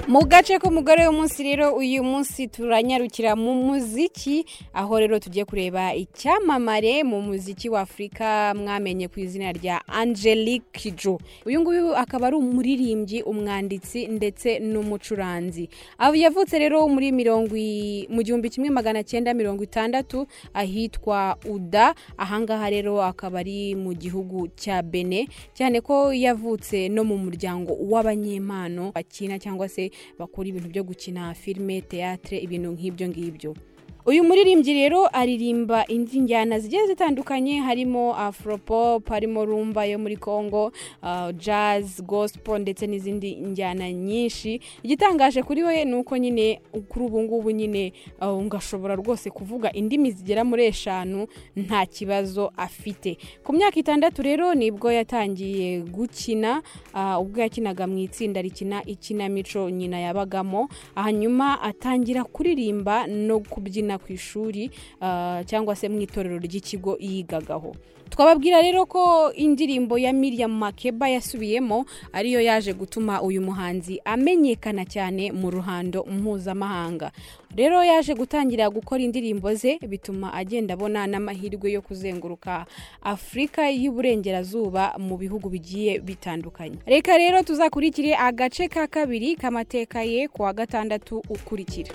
mu gace k'umugore w'umunsi rero uyu munsi turanyarukira mu muziki aho rero tugiye kureba icyamamare mu muziki w'afurika mwamenye ku izina rya angelique kijo uyu nguyu akaba ari umuririmbyi umwanditsi ndetse n'umucuranzi aho yavutse rero muri mirongo i- mu gihumbi kimwe magana cyenda mirongo itandatu ahitwa uda ahangaha rero akaba ari mu gihugu cya bene cyane ko yavutse no mu muryango w'abanyempano bakina cyangwa se bakora ibintu byo gukina filime teatre ibintu nk'ibyo ngibyo uyu muririmbyi rero aririmba indi njyana zigiye zitandukanye harimo afropop harimo rumba yo muri congo uh, jazz gospel ndetse n'izindi njyana nyinshi igitangaje kuri we ni uko nyine kuri ubu ngubu nyine uh, ngashobora rwose kuvuga indimi zigera muri eshanu nta kibazo afite ku myaka itandatu rero nibwo yatangiye gukina uh, ubwo yakinaga mu itsinda rikina ikinamico nyina yabagamo hanyuma atangira kuririmba no kubyina ku ishuri ah, cyangwa se mu itorero ry'ikigo yigagaho twababwira rero ko indirimbo ya miriam makeba yasubiyemo ariyo yaje gutuma uyu muhanzi amenyekana cyane mu ruhando mpuzamahanga rero yaje gutangira gukora indirimbo ze bituma agenda abona n'amahirwe yo kuzenguruka afurika y'uburengerazuba mu bihugu bigiye bitandukanye reka rero tuzakurikire agace ka kabiri k'amateka ye ku wa gatandatu ukurikira